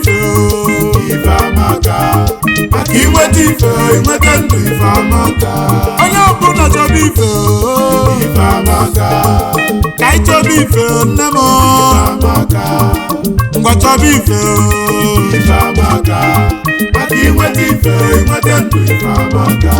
ife o. ife amaka maka inweta ife inweta ndụ ife amaka onye ọbụla chọba ife o. ife amaka ka anyị chọba ife o, nne m o. amaka ngwa chọba ife o. ife amaka maka inweta ife inweta ndụ ife amaka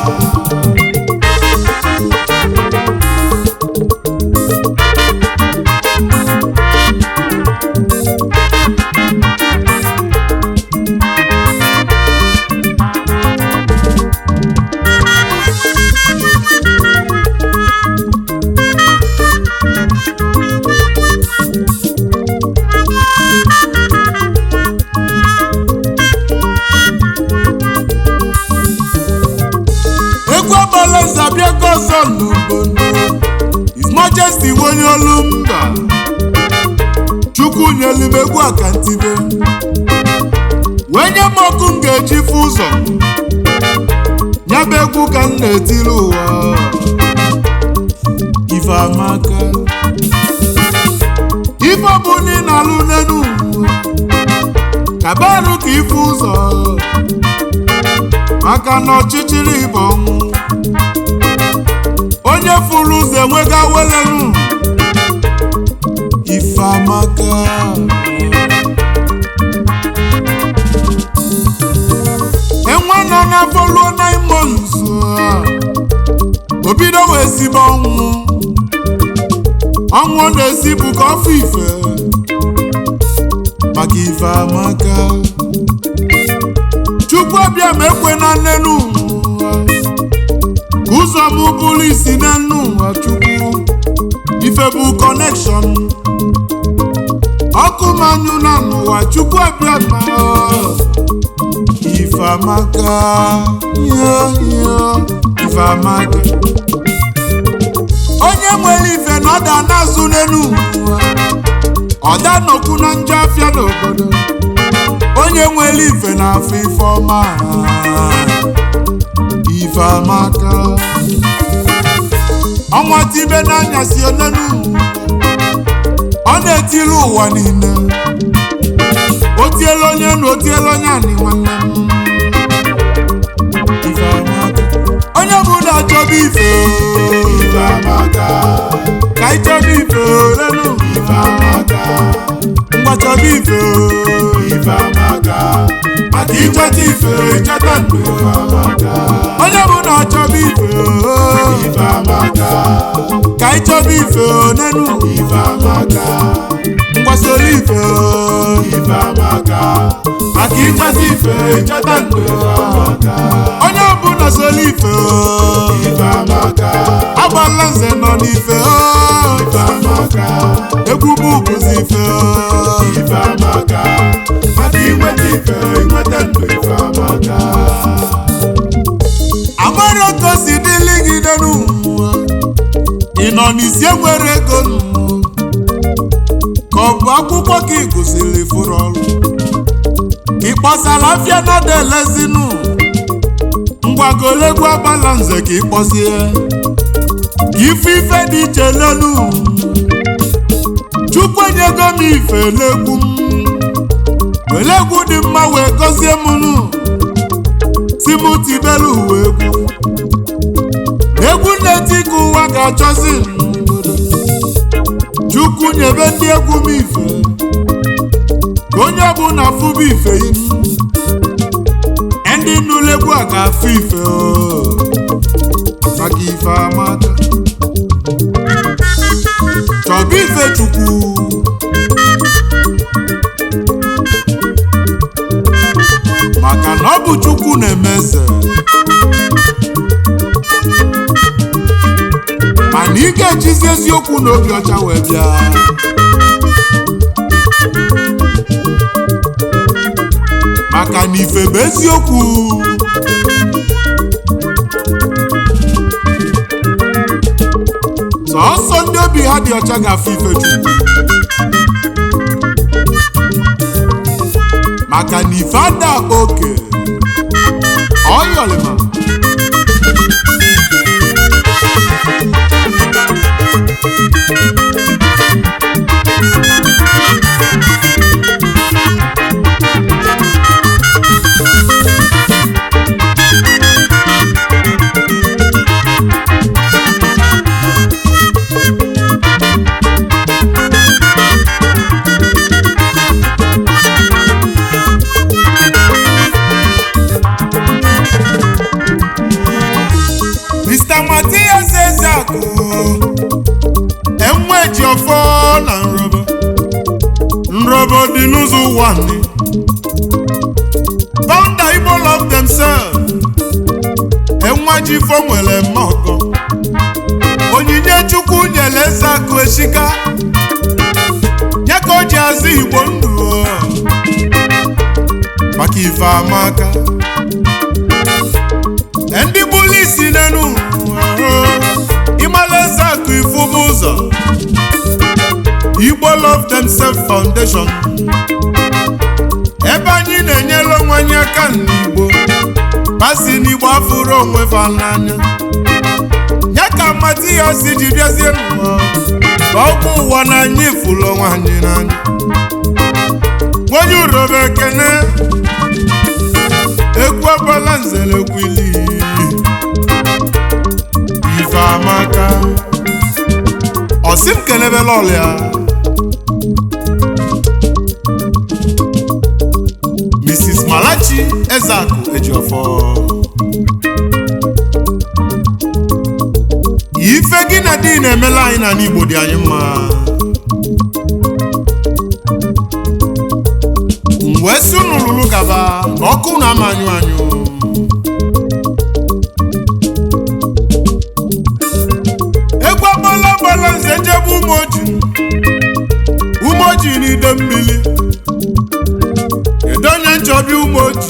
egwu agbala eze abịago ọzọ n'obodo His Majesty onye olu mba chukwu nyelu m egwu akantibe wee nye m ọkụ m ga-eji fụ ụzọ nyaba egwu ka m na-etiri ụwa ife amaka ife ọ bụ na ị na-alụ n'elu ụwa kabarụ ka ife ụzọ maka na ọchịchịrị bụ ọnwụ onye furu ụzọ enwega welelu ife amaka enwe nọ n'afọ ruo nine months o bido wee sibe ọnwụ ọnwụ ọ na-esi bụ ka ọfụ ife maka ife amaka chukwu ọbịa ma ekwe na nnenu ụwa ka ụzọ m bụrụ isi na nnu ụwa chukwu ife bụ kọnekshọn ọkụ manyụ na n'ụwa chukwu ọbịa ma ife amaka yo yo ife amaka onye nwere ife na ọ da na-azụ n'enu ụwa ọ da nọkwu na njọ afịa n'obodo onye nwere ife na-afụ ife ọma ife amaka ọnwa tibe n'anya si onenu ọ na-etiri ụwa niile o tiela onye na o tiela onye anị nwanne m ife amaka onye ọbụla chọba ife ife amaka ka ị chọba ife olenu ife amaka ngwa chọba ife ife amaka maka ịchọta ife ịchọta ndụ ife amaka onye ọbụla chọba ife ife amaka ka ị chọba ife onenu ife amaka mgbasoro ife ife amaka maka ịchọta ife ịchọta ndụ ife amaka onye ọbụla soro ife ife amaka agbala nze nọ n'ife ife amaka egwu bụ bụzi ife ife amaka maka inweta ife inweta ndụ ife amaka amara ka o si dịlị gị n'elu ụwa ị nọ n'isi enwere ego n'ụwa ka ọ bụ akwụkwọ ka ị gụsịrị fụrụ ọrụ ị kpọsara afịa nọdụ elezinu ngwagolegwu agbala nze ka ị kpọsie ife ife dị iche n'elu ụwa. chukwu enyego m ife legwu m were egwu dị mma wee gọzie m nụ si m tibelu uwe egwu egwu na-eti ka ụwa ga-achọzi n'obodo chukwu nyebe ndị egwu m ife ka onye ọbụla fụba ife inu ndị nụrụ egwu a ga-afụ ife o, maka ife amaka chọba ife chukwu maka na ọ bụ chukwu na-eme eze mana ị ga-ejizi eziokwu na obi ọcha wee bịa maka na ife bụ eziokwu sọọsọ ndị obi ha dị ọcha ga-afụ ife chukwu maka na ife ada oke ọyọlịma one founder igbo love themselves enwa ji ifo nwere mma ọgọ onyinye chukwu nyere eze akụ eshika ya ka o ji azụ igbo ndụ o. maka ife amaka ndị bụlụ isi n'enu ịmala eze akụ ifu bụ ụzọ igbo love themselves foundation ebe anyị na-enyere onwe anyị aka n'igbo basi n'igbo afụrụ onwe fa n'anya ya ka Matias ji bịazie n'ụwa ka ọgwụ ụwa na anyị fụrụ onwe anyị n'anya onye urobe ekene egwu agbala nzere kwili ife amaka ọsị m kelebela ọlịa Mrs. Malachi Ezeakụ Ejiofọ ife gị na di na-emela anyị n'ala Igbo dị anyị mma m wee si unu lụrụ gaba na ọkụ na-ama anyụ anyụ egwu agbala agbala nze njebe umeoji umeoji n'ide mmiri kedu onye nchọbi umeoji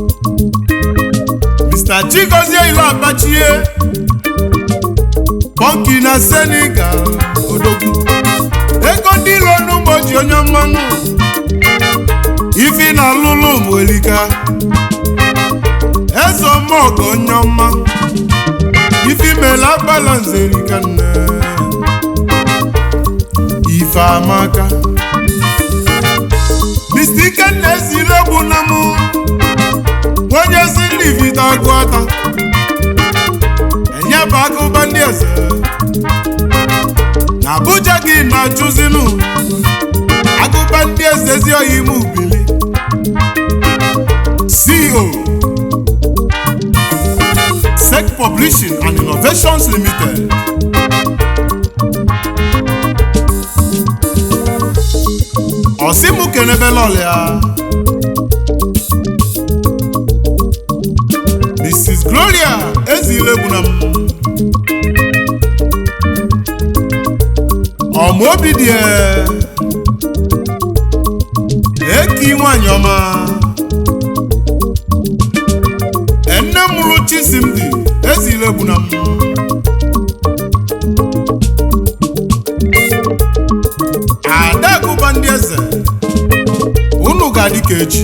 Mr. Chigozie ilu abachie Pọnki na Senegal odogwu ego ndị ilo n'umeoji onye mmanụ ifi na lụlụ mwelika eze ọmọgọ onye ọma ifi mela balanse erika nne ife amaka Mr. Ikenna esiri egwu na mụ onye si ndị vita agụ ata enye bụ akụba ndị eze na Abuja gị na-achụzinu agụba ndị eze ezi oyi ime ubili CEO Sec Publishing and Innovations Limited Osimu kenebela ọlịa Mrs. Gloria ezile egwu na m ọmaobi dị eki nwanyị ọma nne mụrụ Chisimdi ezile egwu na m adagụba ndị eze unu ga-adị ka echi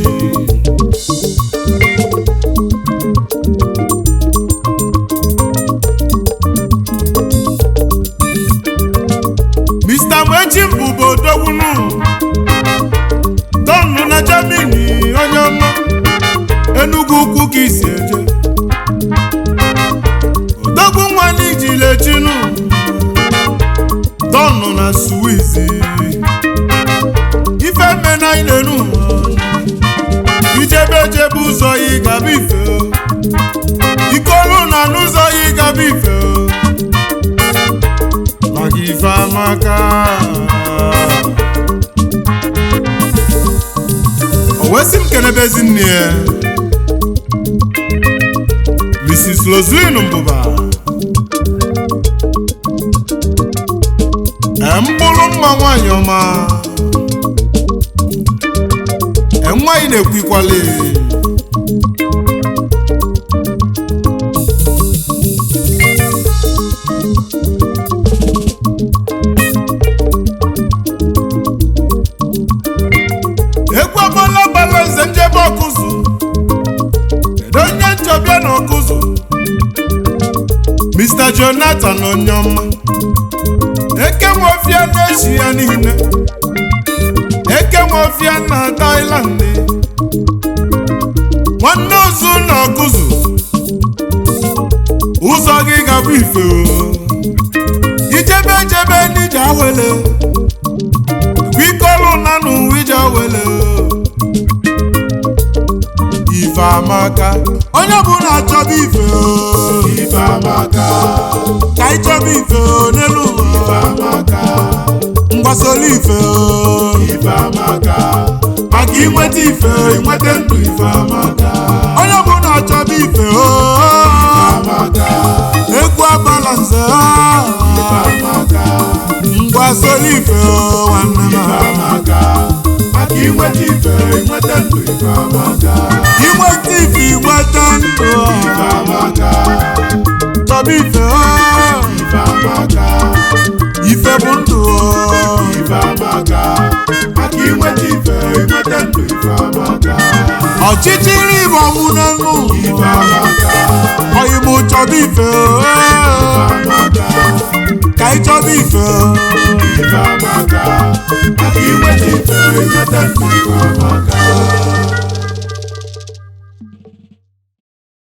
Mr. Mechi bụbu odogwunu donu na Germany onye ọma Enugu ukwu ka isi eje odogwu nwa n'ijile chinu donu na Swiss ife mena ilenu ijebe ejebe ụzọ yi gaba ife ikolu na n'ụzọ yi gaba ife maka ife amaka o wesị m kenebezi nne ya Mrs. Roslyn Mbụba mkpụrụ mma nwanyị ọma enweghị na-ekwu ikwale egwu agbala gbala nze njebe ọkụzụ kedu onye nchọbịa na ọkụzụ Mr. Jonathan Onyoma eke nwofia na-echi ya niile eke nwofia na Thailand nwanne ozu na ọkụzụ ụzọ gị gabụ ife o ijebe jebe n'ije awele kwikọlụ na n'ụwa ije awele ife amaka onye ọbụla achọba ife o ife amaka ka ịchọba ife o n'elu ife ụwa amaka mgbasolu ife o ife amaka maka inweta ife inweta ndụ ife amaka onye ọbụla chọba ife o amaka egwu abala nze amaka ngwa solo ife o nwanne m amaka maka inweta ife inweta ndụ ife amaka inweta ife inweta ndụ ife amaka chọba ife o ife amaka ife bụ ndụ o ife amaka maka inweta ife inweta ndụ ife amaka ọchịchịrị bụ ọnwụ n'enu ife amaka ọyịmụ chọba ife o amaka ka ị chọba ife o ife amaka maka inweta ife inweta ndụ ife amaka